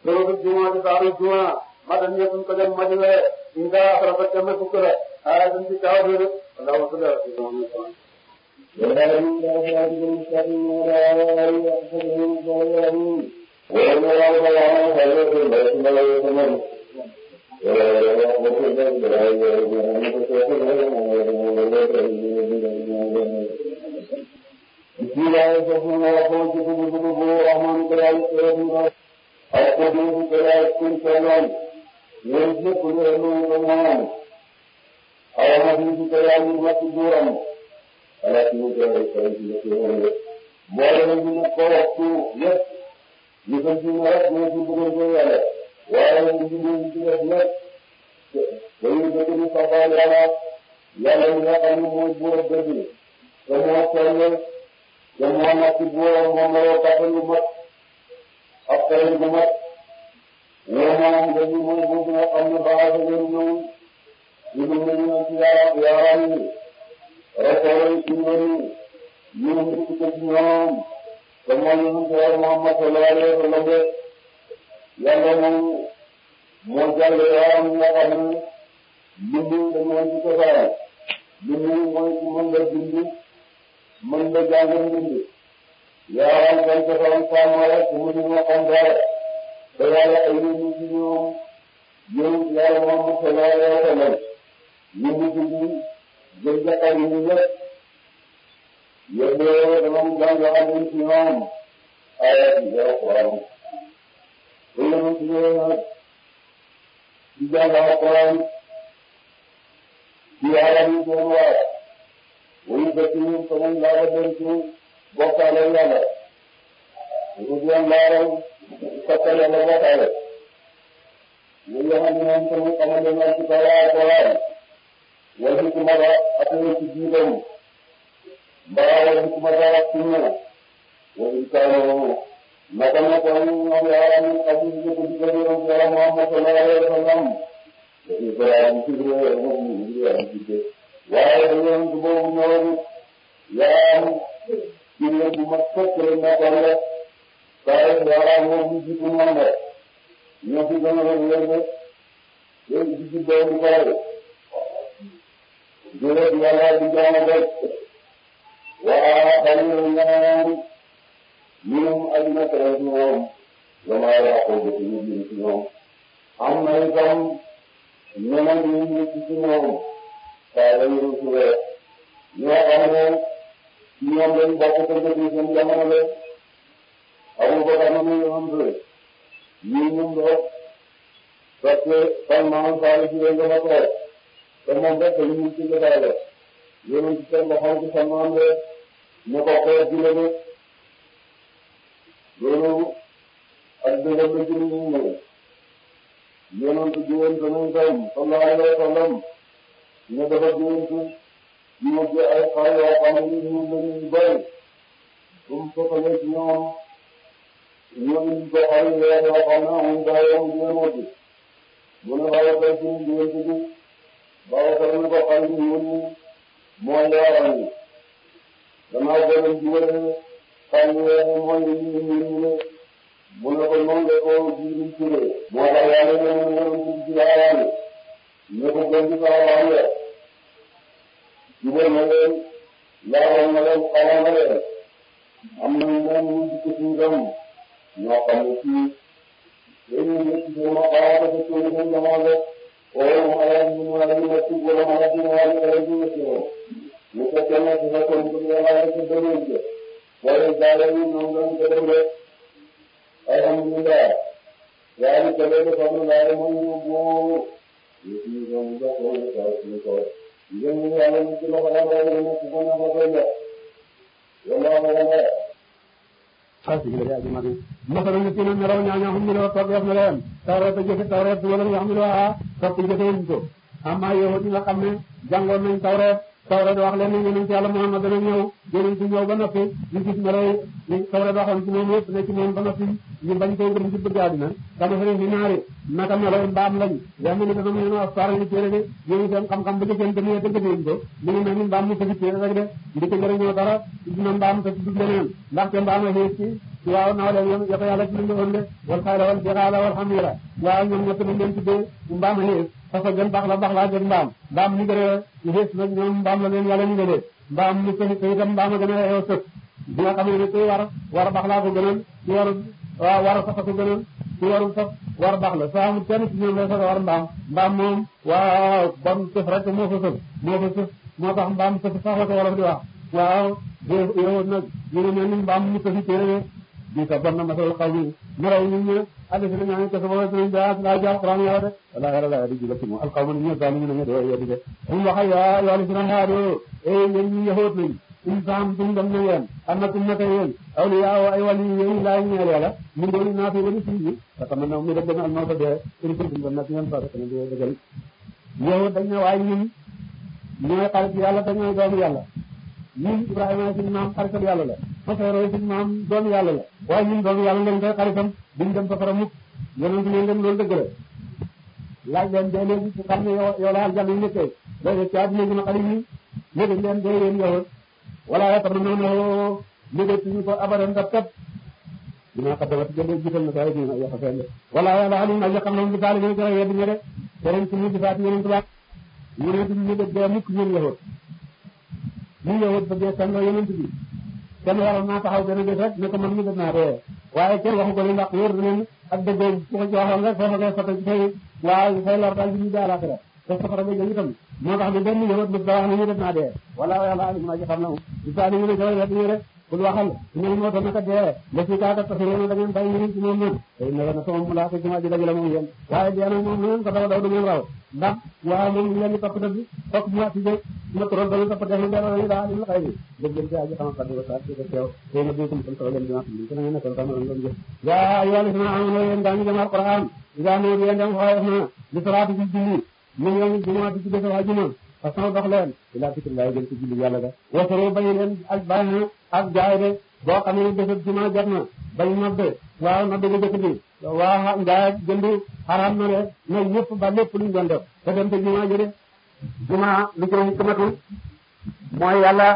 loolu juma di saaru juma ma dañ ñëpp ko dem ma di wee ñu daa xara fa dem fukk la ay dañ ci kaw de wala wa sallallahu alayhi wa sallam jàngoon nañ tawreet tawreet wax leen ne yonent yàlla Muhammad dana ñëw yonent ñëw ba noppi ñu gis melay li tawreet waxoon ci moom yëpp ne ci moom ba noppi ñu bañ koo gëm ci bëgg àddina dama fa ne ni naari naka melay mbaam lañ yaa ngi ni dana mën a asfaar yi téere de yéen seen xam-xam ba jëkkeen demee te gëmeen ko mu ngi mel ni mbaam mu tëgg téere rek de ndi ko jëriñoo dara dina mbaam te tudd leneen ndaxte mbaam a xeet ci waaw naaw leen yom yoko yàlla ci lu woon de wal xayla wal bixaala wal xamira waaw ñoom ñett lañ leen tuddee mbaam a xees parce que gën baax la baax laa gën mbaam mbaam ñu gën a xees nag ñoom mbaam la leen yàlla ñu gënee mbaam ñu ko te itam mbaam a gën a xew sëf bi nga xam ne kuy war war a baax laa ko gënal ci war waaw war a sax ko gënal ci warul sax war baax la soo amul kenn ci ñoom lay sax war mbaam mbaam moom waaw bon sëf rek moo fa sëf moo fa sëf moo tax mbaam sëf sax la ko wolof di wax waaw yow nag ñu ne mel ni mbaam mu sëfi téere bi ka bon na masal xaw mi maraw ñu ñu ali si ñaan ko sama ñu da la ja alquran ya de wala yàlla la di jula ci mo alqawm ñu daal ñu ne do ya di de um waxa ya ya li sina haado e ñen ñu yahut nañ insaan duñ dem na yeen annakum naka yeen awliya wa ay wali yeen la ñeel yàlla mu doon na fi wali ci ta tam na mu de dem al mawta de iri ko dum na ci ñen fa ta de degal yow dañ ne waay ñun ñooy xarit yàlla dañooy doomu yàlla ñun Ibrahima suñu maam xaritam yàlla la Masoro suñu maam doomu yàlla la waaye ñun doomu yàlla lañ koy xaritam duñ dem safara mukk yonent ne leen loolu dëgg la laaj leen dee léegi su xam ne yow yow la aljanna yi nekkee léegi ci àdduna gën a xarit yi léegi leen dee yéen yow wala ya tam noonu léegi suñu ko abadan kat kat dinaa ko dama jënd jiital na ko ay dina yàq fenn wala yàlla alim na xam na mu bisaali ñu koy yedd ñe de keneen ci mu bisaati yeneen tubaab ñu ne duñ ñu dee mukk ñun yahut ñu yahut bëggee sànno yonent bi kenn waroon naa taxaw benn bés rek ne ko man mi def naa dee waaye kenn waxu ko li ndax wóor na leen ak dëggoo ku ko ci waxoon rek foofa ngay soto ci say waaw say lor daal di ñu daal akira te safara ba jëm itam moo tax ne benn yahut bés ba wax ne ñu def naa dee wala yàlla alim na ci xam na mu bisaali ñu ne koy yedd ñu rek kul waxal ñoom moo tax naka dee la ci kaata taxirona da ngeen bàyyi ñu ci moom noonu tey ne na sama mu laa ko juma ji dajale moom yéen waaye dee nag moom ngeen ko daw daw du ngeen raw ndax waaw moom ñu leen di topp dëgg topp mu ci jëg ma toroon dañu topp def dara ñu daa lim la xëy bi dëgg leen ci aji xama faddi wasa ci ko teew tey na bi ko mu taw leen dina xam ci ngeen nekkal sama ngeen jëf yaa ayyuhal ladina amanu yéen daa ñu jëm alquran ida no yéen dem xooy na li salaatu ci julli ñu ngi juma ci def waa juma parce que dox leen ila fikrillahi jëm ci julli yàlla ga wasaro bañ leen ak bàyyi ak jaay de boo xam ne bésab juma jot na bañ nodde waaw nodde ga jëkk bi waaw njaay jënd xaraam na de na ñëpp ba lépp luñ doon def te dem te juma jëde juma lu ci hikmatu mooy yàlla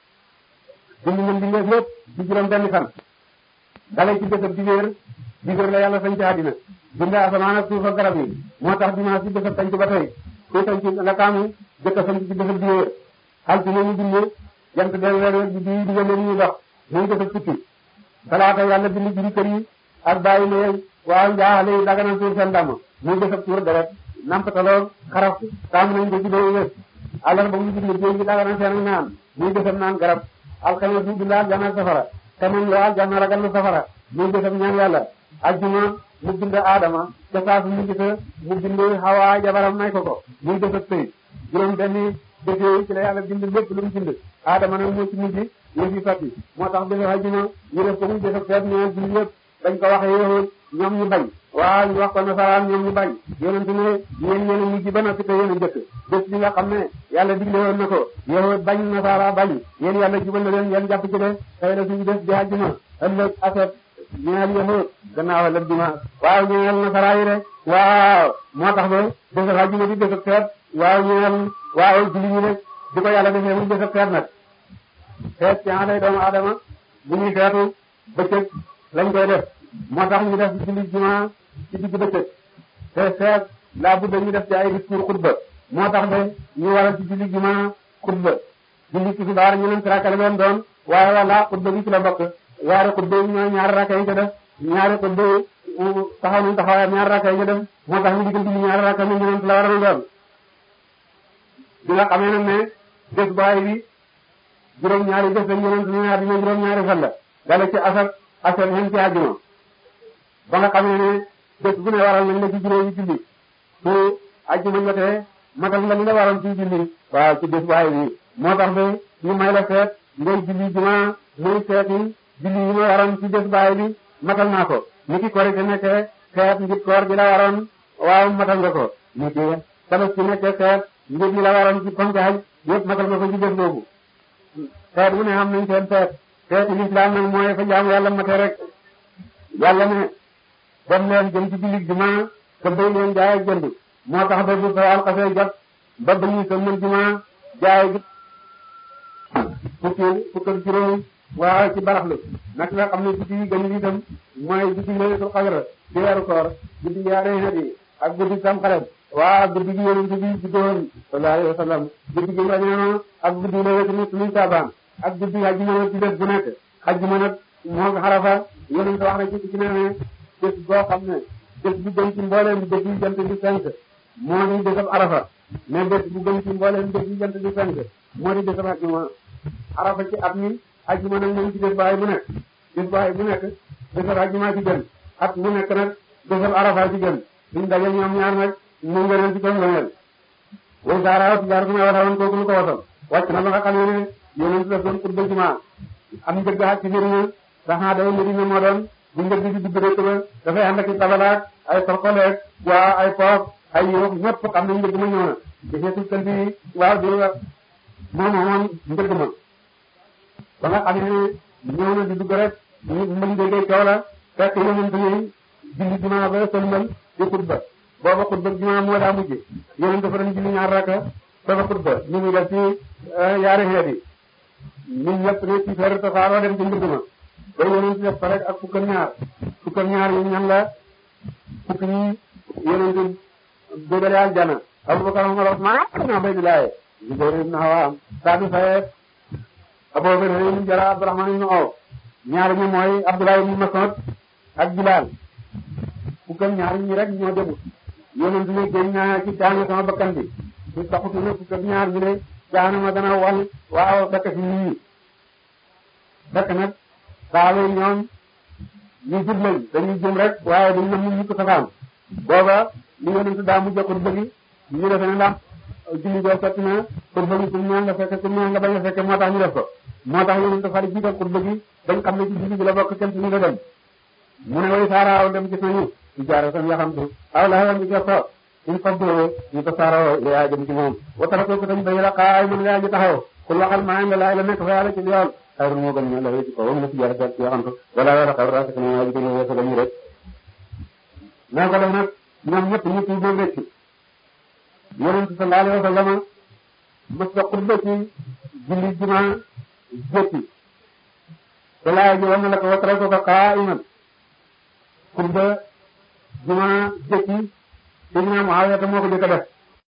bind na mbindeef lépp ci juróom benn fan dale ci bésab dibéer dibéer la yàlla sañ ci àddina bind asamaan ak suuf ak garab yi moo tax dimanche ci bésab sañ ci ba tey ku sañ ci la kaamu jëkk sañ ci bésab dibéer altine ñu bindee jant benn weer weer bi di digal leen ñuy dox muy bésab tukki talaata yàlla bind jiri kër yi ak bàyyi ne waaw njaaxale yi daganal tuur seen damm muy bésab tuur deret nampataloo xaraf taamu nañ ko ci doo wés àllar ba mu bind géej gi daganal seen naan muy bésab naan garab alxames mu bind aljanna safara te moom la aljanna ragal na safara muy bésab ñaan yàlla ajjuma mu bind aadama ca saasu mu gisa mu bind xawaa jabaram may ko ko muy bésab sëy juróom benni bés yooyu ci la yàlla bind lépp lu mu bind aadama nag moo ci mujj yëf yi sotti moo tax bésab ajjuma ñu def ko muy bésab feet ñaan bind lépp dañ ko waxee yowoon ñoom ñu bañ waaw ñu wax ko nasaraan ñoom ñu bañ yonente ne yéen ñeen a mujj ba noppi te yéen a jëkk bés bi nga xam ne yàlla digle woon na ko yowoot bañ nasara bañ yéen yàlla jubal na leen yéen jàpp ci de tey la suñu bés di ajjuma ëllëg aset ñeel yowoot gannaaw ëllëg dimanche waaw ñeel nasara yi rek waaw moo tax ba bésab ajjuma di bésab feet waaw ñeel waaw julli ñi rek di ko yàlla defee muy bésab feet nag feet ci lay doomu aadama bu ñuy feetu bëccëg lañ koy def moo tax ñu def julli juma ci digg bëccëg te feet laa budda ñu def ci ay discours xutba moo tax de ñu waral ci julli juma xutba julli tisbaar ñu leen rakka leen doon waaye wala xutba bi ci la bokk ñaari xutba yi ñooy ñaari rakka yi ca def ñaari xutba yi taxaw nañ taxawaayam ñaari rakka yi ca def moo tax ñu digal julli ñaari rakka ñu leen la war a doon bi nga xamee nag ne bés baay bi juróom-ñaari bés lañ yonent ñu ñaar dina juróom-ñaari fan la dale ci asar asar hen ci àjjuma ba nga xamee ne bés bu ne waral nañ la ci juróomi julli su àjjuma jotee matal nga li la waral ci julli waaw ci bés baay bi moo tax ba ñu may la seet ngay julli juma muy seeti julli yi ma waroon ci bés baay bi matal naa ko ni ki korite nekkee seet ngir koor gi la waroon waaw matal nga ko ni ki tabaski nekkee seet ngir mi la waroon ci ponk haj yëpp matal nga ko ci bés boobu seet bu ne am nañ seen seet seeti lislaam nag mooy fa jaamu yàlla mate rek yàlla ne dem leen jëm ci jullit juma te bay leen jaay ak jënd moo tax ba bu fa alxasee jot ba ba ñuy sëmmal juma jaay gi fukki fukk ak juróom waaw ci baraxlu nag nga xam ne guddi yi gën yi itam mooy guddi laylatul qadr ci weeru koor guddi yaare xeet yi ak guddi tamxarit waaw guddi gi yonent bi juddoon sallallahu alayhi wa sallam guddi gi rañaano ak guddi laylatul min saabaan ak guddi hajji ma ci bés bu nekk hajji ma nag moo xarafa yonent wax na ci ci ne ne bés boo xam ne bés bu gën ci mbooleem bés yi jant di fenk moo di bésab arafa mais bés bu gën ci mbooleem bés yi jant di fenk moo di bésab hajji ma arafa ci at mi hajji ma nag moom ci bés baay bu nekk bés baay bu nekk bésab hajji ma ci gën at mu nekk nag bésab arafa ci gën suñ daje ñoom ñaar nag mu ngëneel ci comme ngëneel way saara ci jaar su ma wasawoon kooku lu ko wasal wàcc na ba nga xam ne yonent daf doon xutba jumaa am njëgg ak ci Medina saxaa day Medina moo doon bu njëgg di dugg dëkk ba dafay ànd ak i tabalaak ay torkoleeg waa ay poof ay yóof ñëpp xam nañ njëgg ma ñëw na di seetu kanti waaw di moom moomoon njëgg ma ba nga xam ne ñëw na di dugg rek ñu mën déggee coow la fekk yonent yi julli jumaa ba sëlmal di xutba booba xutba jumaa moo daa mujj yonent dafa doon julli ñaar raka dafa xutba ñu ngi def ci yaari xeet yi ñun ñëpp ne ci feeru tasaaroo dem ci mbir ma ba yonent def fa rek ak fukk ak ñaar fukk ak ñaar yi ñan la fukk ñi yonent dégale aljana Abubakar Umar Usmaan ibn Ubaydillah Zubayr ibn Awaam Saadu Sayeed Abu Bakr ibn Jarrah Abdurrahman ibn Awf ñaar ñi mooy Abdullah ibn Mas'ud ak Bilaal fukk ak ñaar ñi rek ñoo demut yonent ne génn naa ci daane sama bakkan bi su taxutu ne fukk ak ñaar ñu ne jaanama dana wal waaw fekk fi nit ñi fekk nag saaba yi ñoom ñu jub lañ dañuy jëm rek waaye dañ na mu ñu ko safaan booba li yonent daa mujj ko bëgg ñu defe ne ndax julli goo sotti na pour bëgg pour ñaan nga fekk pour ñaan nga bañ a fekk moo tax ñu def ko moo tax yonent fari jiital pour bëgg dañ xam ne ci julli gi la bokk kenn suñu nga dem mu ne way saaraaw dem gis nañu ci jaare tan yaxamtu aw la xewam bi jox in faddo ñu tasaaroo yaa jëm ci moom wa tarako ko tañ bay la xaay mën yaa ji taxaw kul waxal maa ngi laay la nekk fa yàlla ci yoon xayru moo gën ñu la ci kaw na ci jaare tan yaxamtu wala wala xaw ra ko yaa ji ko ñu wessal ñu rek naa ko def nag ñoom ñëpp ñu ci moom rek yonent sallallahu alayhi wa sallam mas ta xutba ci julli juma jëkki te laay ji war na la ko wa tarako ko qaa'iman xutba juma jëkki Seydina Muawiya moo ko jëkk a def